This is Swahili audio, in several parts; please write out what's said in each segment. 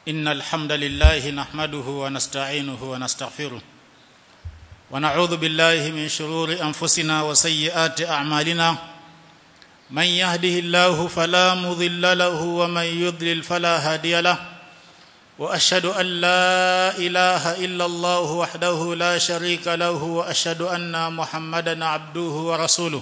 إن الحمد لله نحمده ونستعينه ونستغفره ونعوذ بالله من شرور أنفسنا وسيئات أعمالنا من يهده الله فلا مضل له ومن يضلل فلا هادي له واشهد ان لا اله الا الله وحده لا شريك له واشهد ان محمدا عبده ورسوله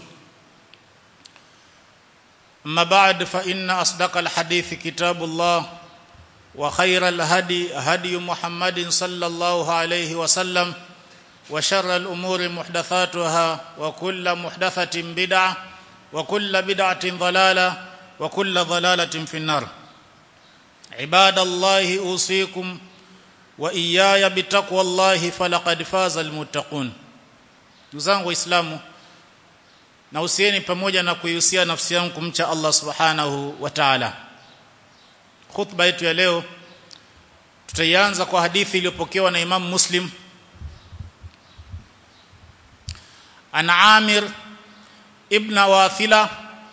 اما بعد فان اصدق الحديث كتاب الله وخير الهدي هدي محمد صلى الله عليه وسلم وشر الامور محدثاتها وكل محدثه بدعه وكل بدعه ضلاله وكل ضلاله في النار عباد الله اوصيكم واياي بتقوى الله فلقد فاز المتقون ndugu waislamu na usieni pamoja na kuihusia nafsi yangu kumcha Allah subhanahu wa ta'ala khutba yetu ya leo tutaianza kwa hadithi iliyopokewa na Imam Muslim an Amir ibn Wathila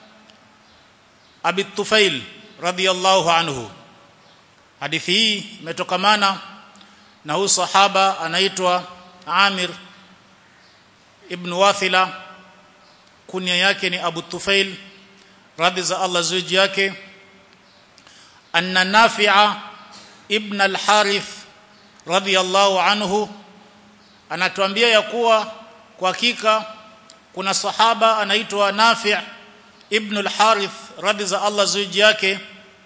Abi Tufail radiyallahu anhu hadithi hii imetokamana na huyu sahaba anaitwa Amir ibn Wathila kunia yake ni Abu Tufail radhi za Allah zuji yake anna Nafi'a ibn al-Harith radiyallahu anhu anatuambia ya kuwa kwa hakika kuna sahaba anaitwa Nafi' ibn al-Harith radhi za Allah zuji yake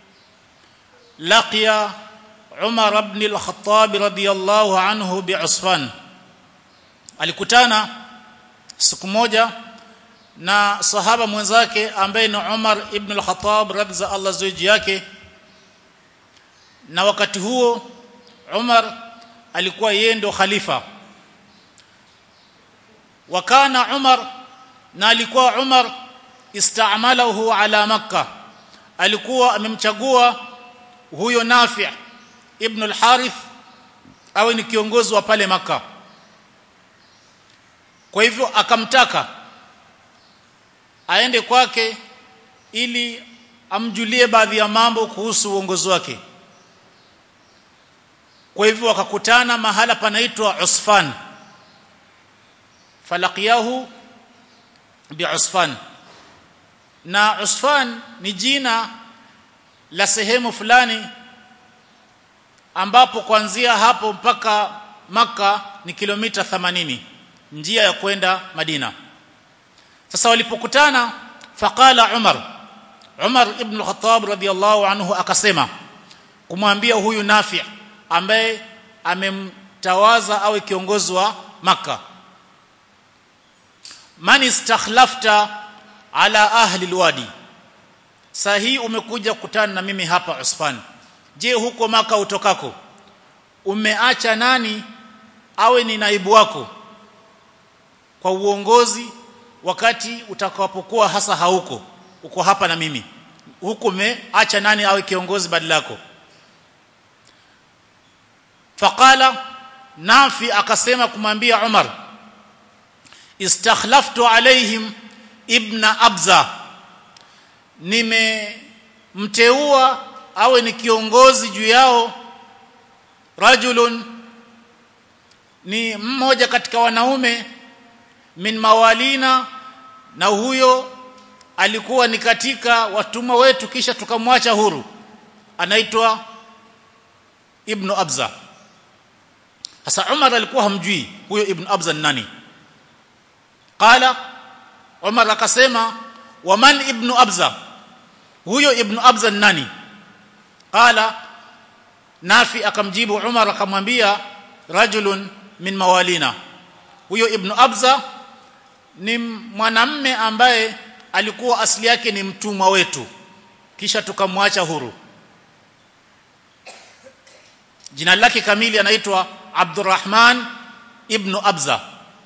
laqiya Umar ibn al-Khattab radiyallahu anhu bi'Usfan alikutana siku moja na sahaba mwenzake ambaye ni Umar ibn al-Khattab radhi za Allah zuji yake na wakati huo Umar alikuwa yeye ndo khalifa wakana Umar na alikuwa Umar istamalahu ala makkah alikuwa amemchagua huyo Nafi' ibn al-Harith awe ni kiongozi wa pale maka kwa hivyo akamtaka aende kwake ili amjulie baadhi ya mambo kuhusu uongozi wake kwa hivyo wakakutana mahala panaitwa Usfan falaqiyahu bi'usfan na Usfan ni jina la sehemu fulani ambapo kuanzia hapo mpaka maka ni kilomita 80 njia ya kwenda Madina sasa walipokutana faqala Umar Umar ibn al-Khattab radiyallahu anhu akasema kumwambia huyu Nafi ambaye amemtawaza awe kiongozi wa maka man istakhlafta ala ahli alwadi saa hii umekuja kukutana na mimi hapa Usfan je huko maka utokako umeacha nani awe ni naibu wako kwa uongozi wakati utakapokuwa hasa hauko uko hapa na mimi huko umeacha nani awe kiongozi badala yako faqala nafi akasema kumwambia Umar istakhlaftu alaihim ibna abza nimemteua awe ni kiongozi juu yao rajulun ni mmoja katika wanaume min mawalina na huyo alikuwa ni katika watumwa wetu kisha tukamwacha huru anaitwa ibn abza sasa umar alikuwa hamjui huyo ibn abza ni nani qala umar akasema waman ibn abza huyo ibn abza ni nani qala nafi akamjibu umar akamwambia rajulun min mawalina huyo ibn abza ni mwanamme ambaye alikuwa asili yake ni mtumwa wetu kisha tukamwacha huru jina lake kamili anaitwa Abdurrahman ibn Abza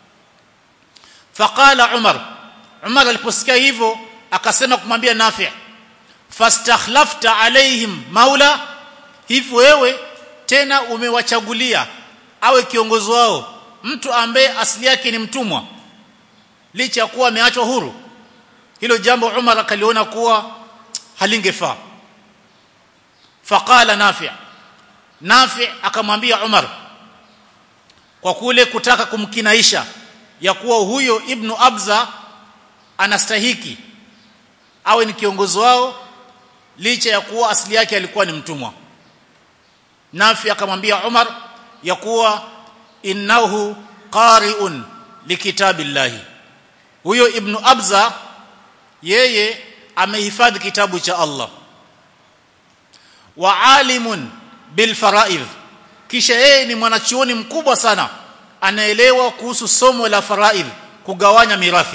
faqala Umar Umar aliposikia hivyo akasema kumwambia Nafi fastakhlafta alaihim maula hivyo wewe tena umewachagulia awe kiongozi wao mtu ambaye asili yake ni mtumwa licha ya kuwa ameachwa huru hilo jambo Umar akaliona kuwa halingefaa faqala nafi' Nafi akamwambia Umar kwa kule kutaka kumkinaisha ya kuwa huyo Ibn Abza anastahiki awe ni kiongozi wao licha ya kuwa asili yake alikuwa ni mtumwa Nafi akamwambia Umar ya kuwa innahu qari'un likitabillahi huyo Ibn Abza yeye amehifadhi kitabu cha Allah wa alimun bil faraidh kisha yeye ni mwanachuoni mkubwa sana anaelewa kuhusu somo la faraidh kugawanya mirathi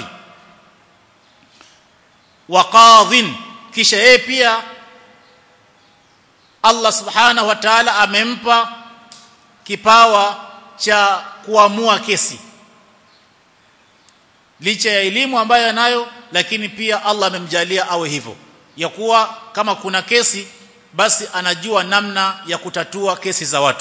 wa qadhin kisha yeye pia Allah subhanahu wa ta'ala amempa kipawa cha kuamua kesi licha ya elimu ambayo anayo lakini pia Allah amemjalia awe hivyo ya kuwa kama kuna kesi basi anajua namna ya kutatua kesi za watu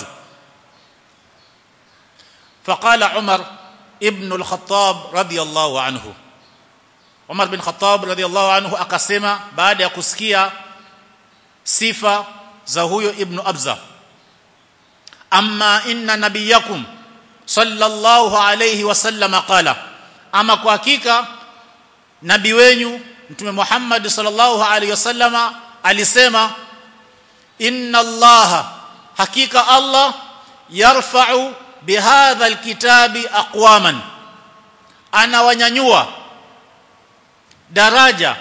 faqala Umar ibn al-Khattab radiyallahu anhu Umar bin Khattab radiyallahu anhu akasema baada ya kusikia sifa za huyo ibn Abza amma inna nabiyakum sallallahu alayhi wasallam qala ama kwa hakika nabii wenyu mtume Muhammad sallallahu alayhi wasallama alisema inna allaha hakika allah yarfa'u bihadha alkitabi aqwaman anawanyanyua daraja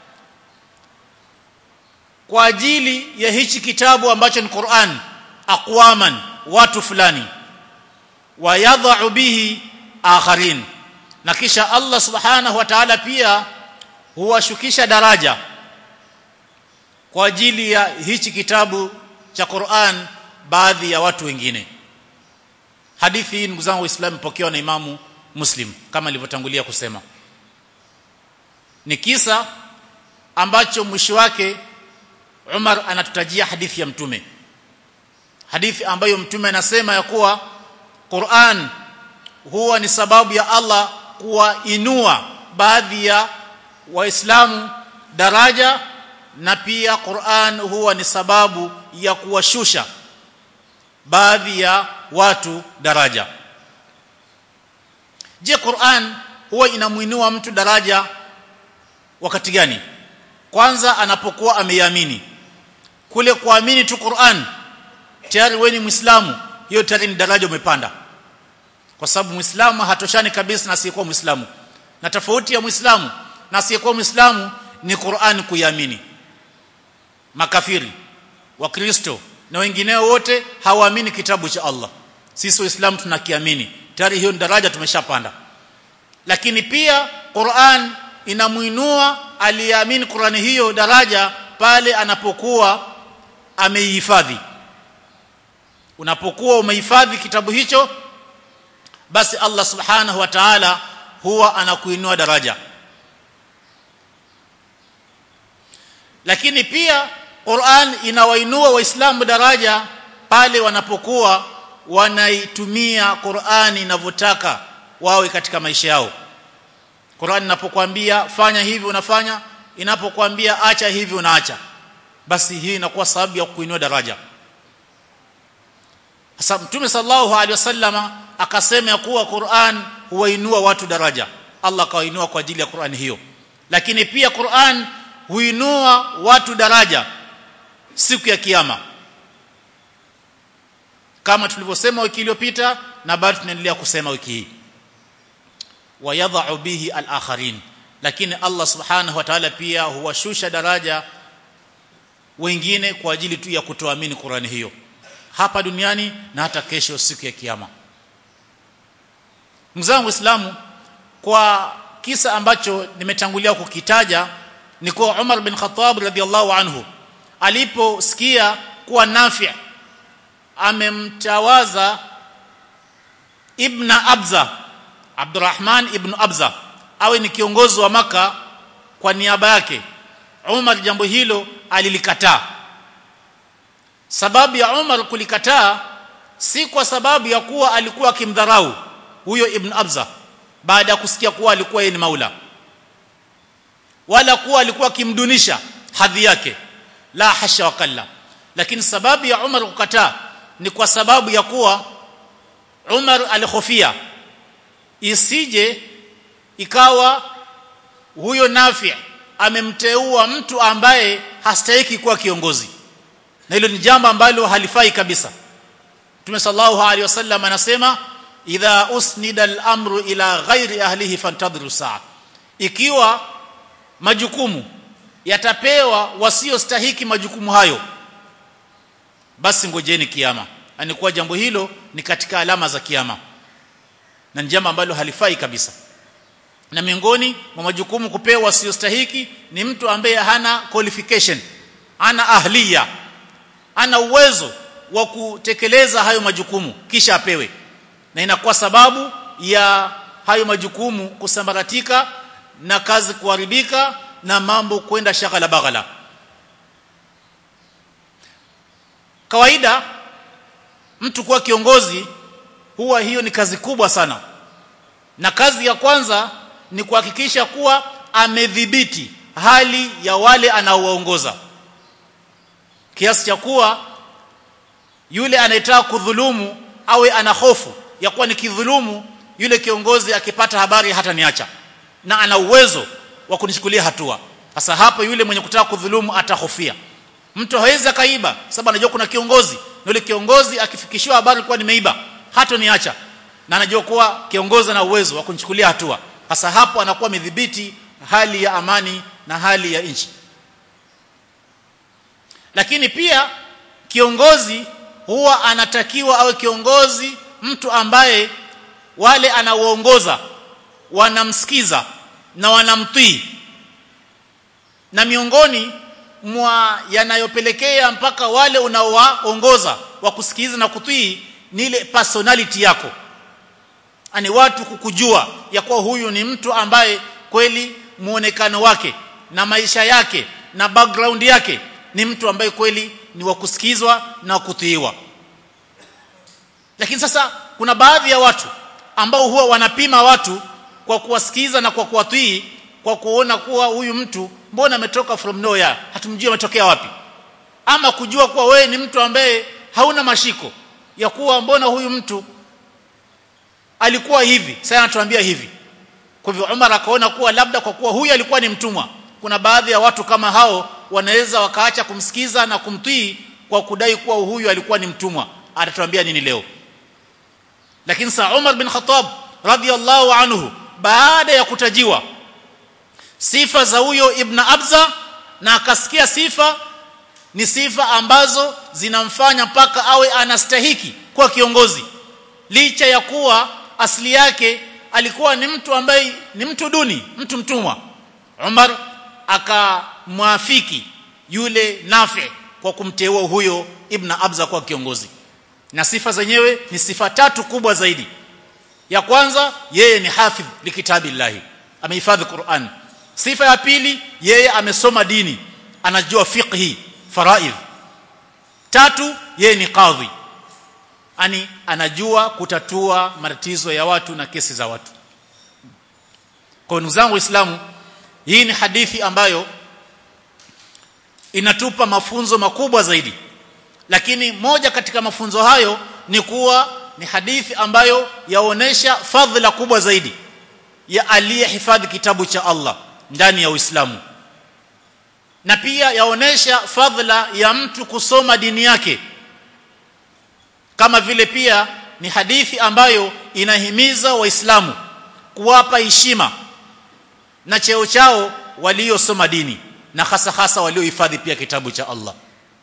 kwa ajili ya hichi kitabu ambacho ni Qur'an aqwaman watu fulani wayadha'u bihi akharin na kisha Allah subhanahu wa ta'ala pia huwashukisha daraja kwa ajili ya hichi kitabu cha Qur'an baadhi ya watu wengine hadithi hii ndugu zangu waislamu pokewa na imamu Muslim kama alivyotangulia kusema ni kisa ambacho mwisho wake Umar anatutajia hadithi ya mtume hadithi ambayo mtume anasema ya kuwa Qur'an huwa ni sababu ya Allah kuwainua baadhi ya waislamu daraja na pia Qur'an huwa ni sababu ya kuwashusha baadhi ya watu daraja je Qur'an huwa inamuinua mtu daraja wakati gani kwanza anapokuwa ameiamini kule kuamini tu Qur'an tayari wewe ni Muislamu hiyo tayari ni daraja umepanda kwa sababu Muislamu hatoshani kabisa na asiyekuwa Muislamu na tofauti ya Muislamu na asiyekuwa Muislamu ni Qur'an kuiamini makafiri wakristo na wengineo wote hawaamini kitabu cha Allah sisi waislamu tunakiamini tayari hiyo daraja tumeshapanda lakini pia Qur'an inamuinua aliyeamini Qur'ani hiyo daraja pale anapokuwa ameihifadhi unapokuwa umehifadhi kitabu hicho basi Allah subhanahu wa ta'ala huwa anakuinua daraja lakini pia Qur'an inawainua waislamu daraja pale wanapokuwa wanaitumia Qur'an inavyotaka wawe katika maisha yao Qur'an inapokuambia fanya hivi unafanya inapokuambia acha hivi unaacha basi hii inakuwa sababu ya kuinua daraja sasa mtume sallallahu alaihi wasallama akasema ya kuwa Qur'an huwainua watu daraja Allah kawainua kwa ajili ya Qur'an hiyo lakini pia Qur'an huinua watu daraja siku ya kiyama kama tulivyosema wiki iliyopita na bado tunaendelea kusema wiki hii wayadha'u bihi al-akharin lakini Allah subhanahu wa ta'ala pia huwashusha daraja wengine kwa ajili tu ya kutoamini Qur'ani hiyo hapa duniani na hata kesho siku ya kiyama mzangu Uislamu kwa kisa ambacho nimetangulia kukitaja ni kwa Umar bin Khattab radhiallahu anhu aliposikia kuwa Nafi amemtawaza Ibn Abza Abdurrahman ibn Abza awe ni kiongozi wa maka kwa niaba yake Umar jambo hilo alilikataa sababu ya Umar kulikataa si kwa sababu ya kuwa alikuwa akimdharau huyo Ibn Abza baada ya kusikia kuwa alikuwa yeye ni maula wala kuwa alikuwa akimdunisha hadhi yake la hasha wakalla lakini sababu ya Umar kukataa ni kwa sababu ya kuwa Umar alihofia isije ikawa huyo Nafi amemteua mtu ambaye hastahiki kuwa kiongozi na hilo ni jambo ambalo halifai kabisa Mtume sallallahu alaihi wasallam anasema idha usnida al-amru ila ghairi ahlihi fantadhiru saa ikiwa majukumu yatapewa wasiostahiki majukumu hayo basi ngojeni kiyama anikuwa jambo hilo ni katika alama za kiyama na jambo ambalo halifai kabisa na miongoni mwa majukumu kupewa wasiostahiki ni mtu ambaye hana qualification ana ahliya ana uwezo wa kutekeleza hayo majukumu kisha apewe na inakuwa sababu ya hayo majukumu kusambaratika na kazi kuharibika na mambo kwenda shaghala baghala kawaida mtu kuwa kiongozi huwa hiyo ni kazi kubwa sana na kazi ya kwanza ni kuhakikisha kuwa amedhibiti hali ya wale anaowaongoza kiasi cha kuwa yule anayetaka kudhulumu awe ana hofu ya kuwa nikidhulumu yule kiongozi akipata habari hata niacha na ana uwezo wa kunichukulia hatua sasa hapo yule mwenye kutaka kudhulumu atahofia mtu hawezi akaiba sababu anajua kuna kiongozi na yule kiongozi akifikishiwa habari kuwa nimeiba hata niacha na anajua kuwa kiongozi ana uwezo wa kunichukulia hatua sasa hapo anakuwa amedhibiti hali ya amani na hali ya nchi lakini pia kiongozi huwa anatakiwa awe kiongozi mtu ambaye wale anaoongoza wanamsikiza na wanamtii na miongoni mwa yanayopelekea mpaka wale unaowaongoza wa kusikiliza na kutii ni ile personality yako ani watu kukujua ya kuwa huyu ni mtu ambaye kweli muonekano wake na maisha yake na background yake ni mtu ambaye kweli ni wa kusikizwa na kutiiwa lakini sasa kuna baadhi ya watu ambao huwa wanapima watu kwa kuwasikiza na kwa kuwatii kwa kuona kuwa huyu mtu mbona ametoka from nowhere hatumjui ametokea wapi ama kujua kuwa wewe ni mtu ambaye hauna mashiko ya kuwa mbona huyu mtu alikuwa hivi sasa anatuambia hivi kwa hivyo Umar akaona kuwa labda kwa kuwa huyu alikuwa ni mtumwa kuna baadhi ya watu kama hao wanaweza wakaacha kumsikiza na kumtii kwa kudai kuwa huyu alikuwa ni mtumwa atatuambia nini leo lakini sa Umar bin Khattab radhiallahu anhu baada ya kutajiwa sifa za huyo Ibn Abza na akasikia sifa ni sifa ambazo zinamfanya mpaka awe anastahiki kuwa kiongozi licha ya kuwa asili yake alikuwa ni mtu ambaye ni mtu duni mtu mtumwa Umar akamwafiki yule Nafi kwa kumteua huyo Ibn Abza kwa kiongozi na sifa zenyewe ni sifa tatu kubwa zaidi ya kwanza yeye ni hafidh likitabillahi amehifadhi Qur'an sifa ya pili yeye amesoma dini anajua fiqhi faraidh tatu yeye ni kadhi ani anajua kutatua matatizo ya watu na kesi za watu kwa ndugu zangu waislamu hii ni hadithi ambayo inatupa mafunzo makubwa zaidi lakini moja katika mafunzo hayo ni kuwa ni hadithi ambayo yaonesha fadhila kubwa zaidi ya aliyehifadhi kitabu cha Allah ndani ya Uislamu na pia yaonesha fadhila ya mtu kusoma dini yake kama vile pia ni hadithi ambayo inahimiza waislamu kuwapa heshima na cheo chao waliosoma dini na hasa hasa waliohifadhi pia kitabu cha Allah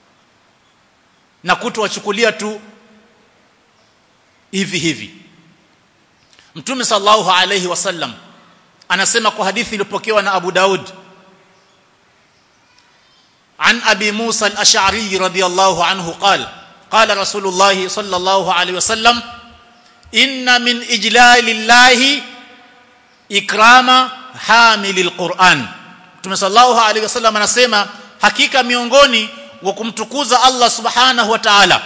na kutowachukulia tu hivi hivi Mtume sallallahu alayhi wasallam anasema kwa hadithi iliyopokewa na Abu Daud عن ابي موسى الاشعري رضي الله عنه قال قال رسول الله صلى الله عليه وسلم ان من اجلال الله اكرام حامل القران Mtume sallallahu alaihi wasallam anasema hakika miongoni wa kumtukuza Allah subhanahu wa ta'ala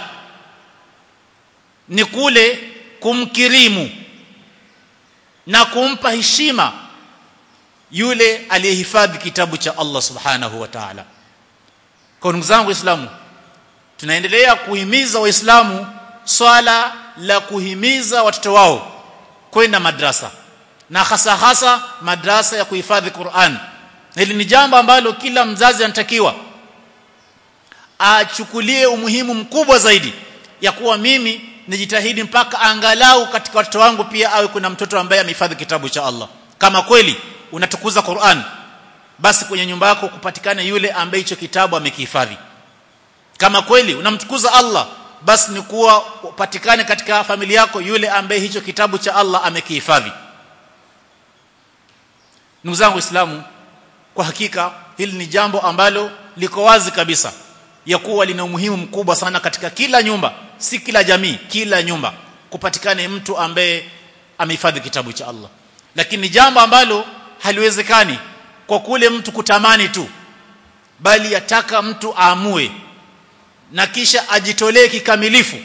ni kule kumkirimu na kumpa heshima yule aliyehifadhi kitabu cha Allah subhanahu wa ta'ala kwa ndugu zangu waislamu tunaendelea kuhimiza waislamu swala la kuhimiza watoto wao kwenda madrasa na hasa hasa madrasa ya kuhifadhi Qur'an hili ni jambo ambalo kila mzazi anatakiwa achukulie umuhimu mkubwa zaidi ya kuwa mimi nijitahidi mpaka angalau katika watoto wangu pia awe kuna mtoto ambaye amehifadhi kitabu cha Allah kama kweli unatukuza Qur'an basi kwenye nyumba yako kupatikane yule ambaye hicho kitabu amekihifadhi kama kweli unamtukuza Allah basi ni kuwa upatikane katika familia yako yule ambaye hicho kitabu cha Allah amekihifadhi ndugu zangu waislamu kwa hakika hili ni jambo ambalo liko wazi kabisa ya kuwa lina umuhimu mkubwa sana katika kila nyumba si kila jamii kila nyumba kupatikane mtu ambaye amehifadhi kitabu cha Allah lakini ni jambo ambalo haliwezekani kwa kule mtu kutamani tu bali yataka mtu aamue na kisha ajitolee kikamilifu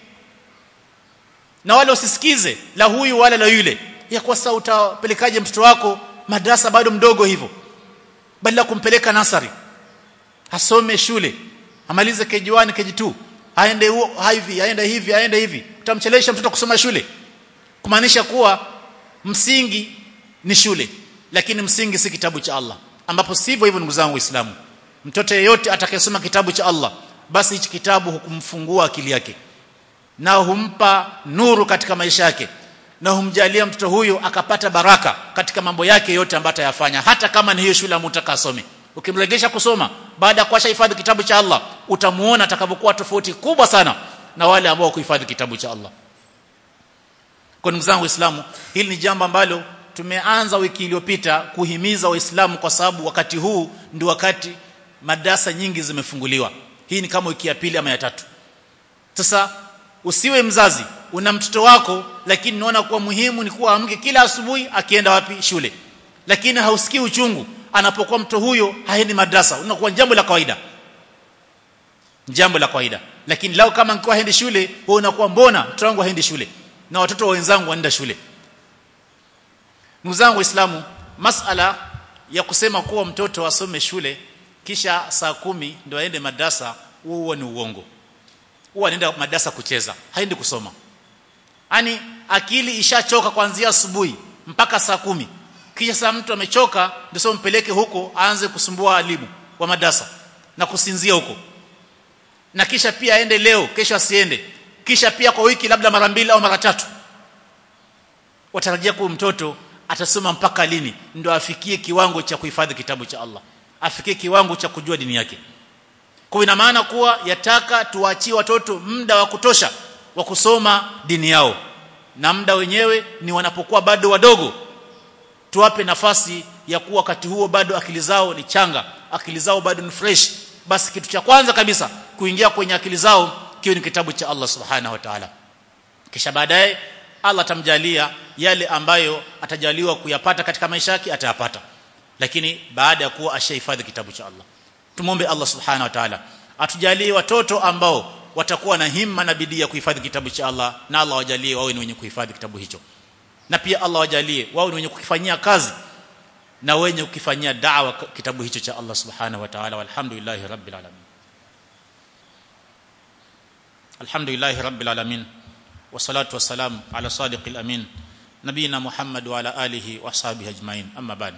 na wala usisikize la huyu wala la yule ya kwa sasa utapelekaje mtoto wako madrasa bado mdogo hivyo badala kumpeleka nasari asome shule amalize keji1 keji2 aende hivi aende hivi aende hivi utamchelewesha mtoto kusoma shule kumaanisha kuwa msingi ni shule lakini msingi si kitabu cha Allah ambapo sivyo hivyo ndugu zangu waislamu mtoto yeyote atakayesoma kitabu cha Allah basi hichi kitabu hukumfungua akili yake na humpa nuru katika maisha yake na humjalia mtoto huyo akapata baraka katika mambo yake yote ambayo atayafanya hata kama ni hiyo shule amutaka asome ukimregesha kusoma baada ya kuacha hifadhi kitabu cha Allah utamuona atakavyokuwa tofauti kubwa sana na wale ambao kuhifadhi kitabu cha Allah kwa ndugu zangu waislamu hili ni jambo ambalo tumeanza wiki iliyopita kuhimiza waislamu kwa sababu wakati huu ndio wakati madarasa nyingi zimefunguliwa hii ni kama wiki ya pili ama ya tatu sasa usiwe mzazi una mtoto wako lakini unaona kuwa muhimu ni kuwa amke kila asubuhi akienda wapi shule lakini hausikii uchungu anapokuwa mtoto huyo haendi madrasa unakuwa jambo la kawaida jambo la kawaida lakini lao kama nilikuwa haendi shule wewe unakuwa mbona mtoto wangu haendi shule na watoto wenzangu wanaenda shule ndugu zangu waislamu masala ya kusema kuwa mtoto asome shule kisha saa kumi ndio aende madrasa huo ni uongo huwa anaenda madrasa kucheza haendi kusoma yani akili ishachoka kuanzia asubuhi mpaka saa kumi kisha saa mtu amechoka ndio sio mpeleke huko aanze kusumbua walimu wa madrasa na kusinzia huko na kisha pia aende leo kesho asiende kisha pia kwa wiki labda mara mbili au mara tatu watarajia kuwa mtoto atasoma mpaka lini ndio afikie kiwango cha kuhifadhi kitabu cha Allah afikie kiwango cha kujua dini yake kwa ina maana kuwa yataka tuachie watoto muda wa kutosha wa kusoma dini yao na muda wenyewe ni wanapokuwa bado wadogo tuwape nafasi ya kuwa wakati huo bado akili zao ni changa akili zao bado ni fresh basi kitu cha kwanza kabisa kuingia kwenye akili zao kiwe ni kitabu cha Allah subhanahu wa ta'ala kisha baadaye Allah atamjalia yale ambayo atajaliwa kuyapata katika maisha yake atayapata lakini baada ya kuwa ashahifadhi kitabu cha Allah tumombe Allah subhanahu wa ta'ala atujalie watoto ambao watakuwa na himma na bidii ya kuhifadhi kitabu cha Allah na Allah wajalie wawe ni wenye kuhifadhi kitabu hicho na pia Allah wajalie wawe ni wenye kukifanyia kazi na wenye kukifanyia da'wa kitabu hicho cha Allah subhanahu wa ta'ala walhamdulillahi rabbil alamin alhamdulillahi rabbil alamin wassalatu wassalamu ala sadiqil amin nabina muhammad wa ala alihi wa sahbihi ajmain amma ba'd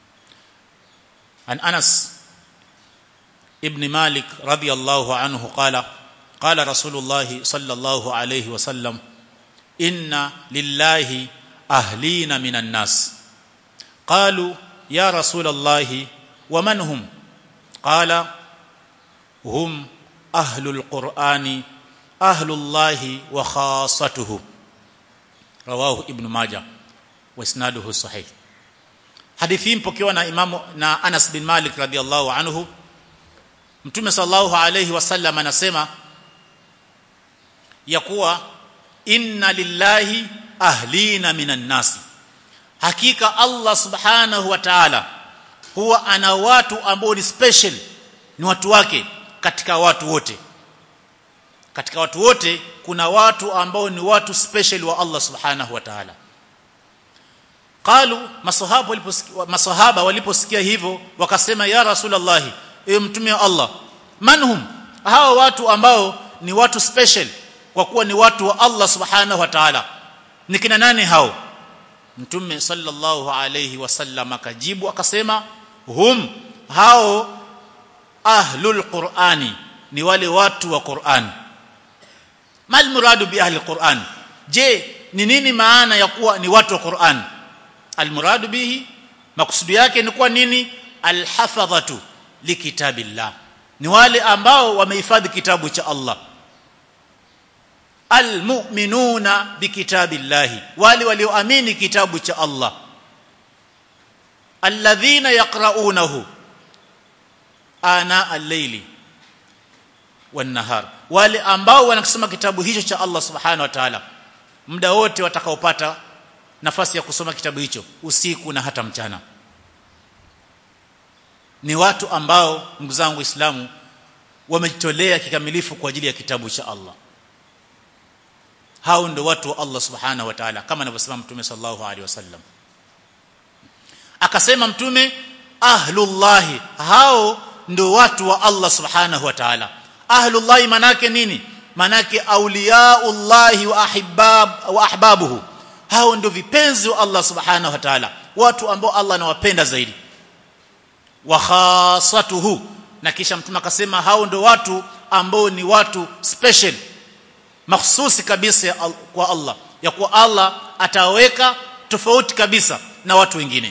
an anas ibn malik radiyallahu anhu qala qala rasulullah sallallahu alayhi wa sallam inna lillahi ahlina minan nas qalu ya rasulullah wa man hum qala hum ahlul qur'ani ahlullahi wa khassatuhu rawahu ibn majah wa isnaduhu sahih hadithi mpokewa na imamu na Anas bin Malik radhiallahu anhu Mtume sallallahu alayhi wasallam anasema ya kuwa inna lillahi ahlina minan nasi hakika Allah subhanahu wa ta'ala huwa ana watu ambao ni special ni watu wake katika watu wote katika watu wote kuna watu ambao ni watu special wa Allah subhanahu wa ta'ala qalu masahaba waliposikia masahaba waliposikia hivyo wakasema ya rasulullah ewe mtume wa Allah manhum hao watu ambao ni watu special kwa kuwa ni watu wa Allah subhanahu wa ta'ala ni kina nani hao mtume sallallahu alayhi wasallam akajibu akasema hum hao ahlul qur'ani ni wale watu wa Qur'an mal muradu bi ahli qur'an je ni nini maana ya kuwa ni watu wa Qur'an al muradu bihi maksudi yake ni kuwa nini al hafadhatu likitabillah ni wale ambao wamehifadhi kitabu cha Allah almu'minuna bikitabillahi wale walioamini kitabu cha Allah alladhina yaqra'unahu ana al-layli wan-nahar wale ambao wanasoma kitabu hicho cha Allah subhanahu wa ta'ala muda wote watakaopata nafasi ya kusoma kitabu hicho usiku na hata mchana ni watu ambao ndugu zangu Waislamu wamejitolea kikamilifu kwa ajili ya kitabu cha Allah hao ndio watu wa Allah subhanahu wa ta'ala kama anavyosema mtume sallallahu alaihi wasallam akasema mtume ahlullahi hao ndio watu wa Allah subhanahu wa ta'ala ahlullahi manake nini manake auliyaullahi wa ahibab wa ahbabuhu hao ndio vipenzi wa Allah subhanahu wa ta'ala watu ambao Allah anawapenda zaidi wa khasatuhu na kisha mtume akasema hao ndio watu ambao ni watu special mahsusi kabisa kwa Allah ya kuwa Allah ataweka tofauti kabisa na watu wengine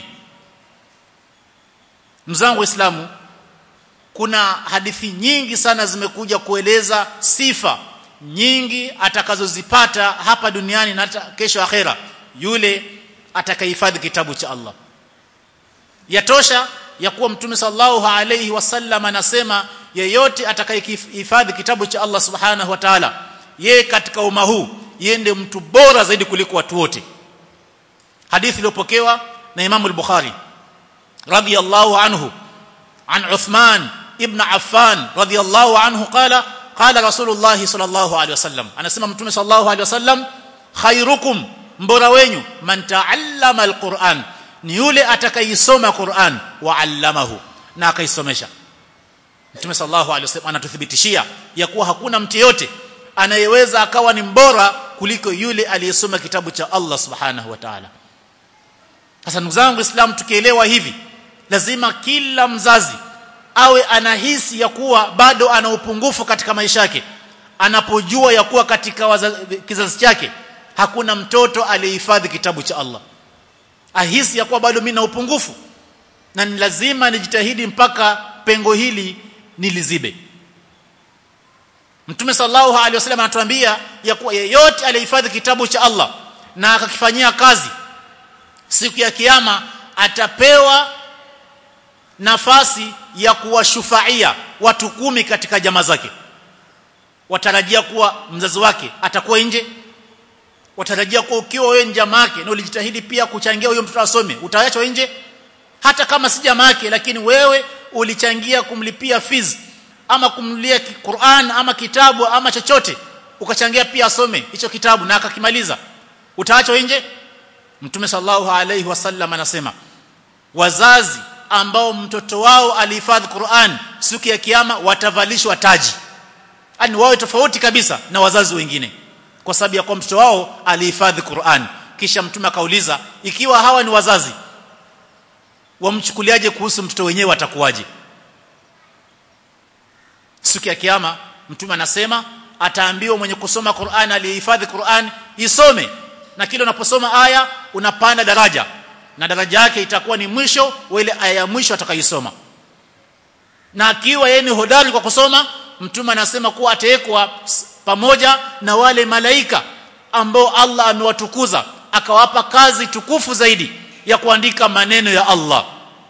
mzangu waislamu kuna hadithi nyingi sana zimekuja kueleza sifa nyingi atakazozipata hapa duniani na hata kesho akhera yule atakayehifadhi kitabu cha Allah yatosha ya kuwa mtume sallallahu alayhi wasallam anasema yeyote atakayehifadhi kitabu cha Allah subhanahu wa ta'ala yeye katika umma huu yende mtu bora zaidi kuliko watu wote hadithi iliyopokewa na Imam al-Bukhari radiyallahu anhu an Uthman ibn Affan radiyallahu anhu qala qala Rasulullah sallallahu alaihi wasallam anasema mtume sallallahu alaihi wasallam khairukum mbora wenyu man ta'allama al-Qur'an ni yule atakayesoma Qur'an wa 'allamahu na akaisomesha mtume sallallahu alaihi wasallam anatuthibitishia ya kuwa hakuna mtu yote anayeweza akawa ni mbora kuliko yule aliyesoma kitabu cha Allah subhanahu wa ta'ala sasa ndugu zangu Islam tukielewa hivi lazima kila mzazi awe anahisi ya kuwa bado ana upungufu katika maisha yake anapojua ya kuwa katika wazazi, kizazi chake hakuna mtoto aliyehifadhi kitabu cha Allah ahisi ya kuwa bado mimi na upungufu na ni lazima nijitahidi mpaka pengo hili nilizibe Mtume sallallahu alaihi wasallam anatuambia ya kuwa yeyote aliyehifadhi kitabu cha Allah na akakifanyia kazi siku ya kiyama atapewa nafasi ya kuwashufaia watu kumi katika jamaa zake watarajia kuwa mzazi wake atakuwa nje watarajia kuwa ukiwa wewe jamaa yake na ulijitahidi pia kuchangia huyo mtoto asome utaachwa nje hata kama si jamaa yake lakini wewe ulichangia kumlipia fees ama kumlia Qur'an ama kitabu ama chochote ukachangia pia asome hicho kitabu na akakimaliza utaachwa nje Mtume sallallahu alaihi wasallam anasema wazazi ambao mtoto wao alihifadhi Qur'an siku ya kiyama watavalishwa taji yani wawe tofauti kabisa na wazazi wengine kwa sababu ya kwa mtoto wao alihifadhi Qur'an kisha mtume akauliza ikiwa hawa ni wazazi wamchukuliaje kuhusu mtoto wenyewe atakuwaje siku ya kiyama mtume anasema ataambiwa mwenye kusoma Qur'an aliyehifadhi Qur'an isome na kile unaposoma aya unapanda daraja na daraja yake itakuwa ni mwisho wa ile aya ya mwisho atakayosoma na akiwa yeye ni hodari kwa kusoma mtume anasema kuwa atawekwa pamoja na wale malaika ambao Allah amewatukuza akawapa kazi tukufu zaidi ya kuandika maneno ya Allah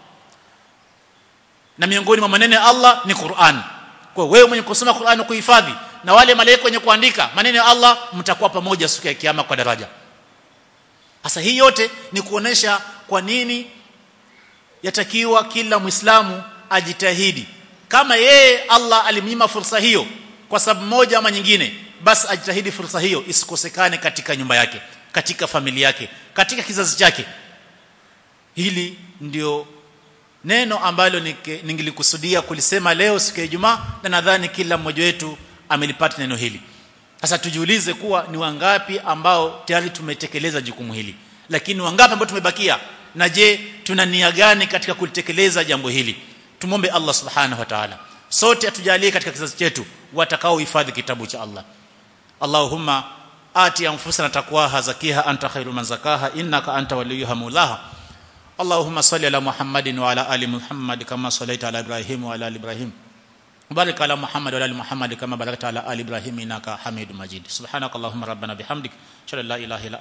na miongoni mwa maneno ya Allah ni Qur'an kwa wewe mwenye kusoma Qur'an na kuhifadhi na wale malaika wenye kuandika maneno ya Allah mtakuwa pamoja siku ya kiyama kwa daraja sasa hii yote ni kuonesha kwa nini yatakiwa kila Muislamu ajitahidi kama yeye Allah alimnyima fursa hiyo kwa sababu moja ama nyingine basi ajitahidi fursa hiyo isikosekane katika nyumba yake katika familia yake katika kizazi chake hili ndio neno ambalo ningilikusudia kulisema leo siku ya Ijumaa na nadhani kila mmoja wetu amelipata neno hili sasa tujiulize kuwa ni wangapi ambao tayari tumetekeleza jukumu hili lakini wangapi ambao tumebakia na je tuna nia gani katika kulitekeleza jambo hili tumombe Allah subhanahu wa ta'ala sote atujalie katika kizazi chetu watakao hifadhi kitabu cha Allah Allahumma ati anfusana taqwaha zakiha anta khairu man zakaha innaka anta waliyuha mulaha اللهم صل على محمد وعلى ال محمد كما صليت على ابراهيم وعلى ال ابراهيم وبارك على محمد وعلى ال محمد كما باركت على ال ابراهيم انك حميد مجيد سبحانك اللهم ربنا بحمدك اشهد ان لا اله الا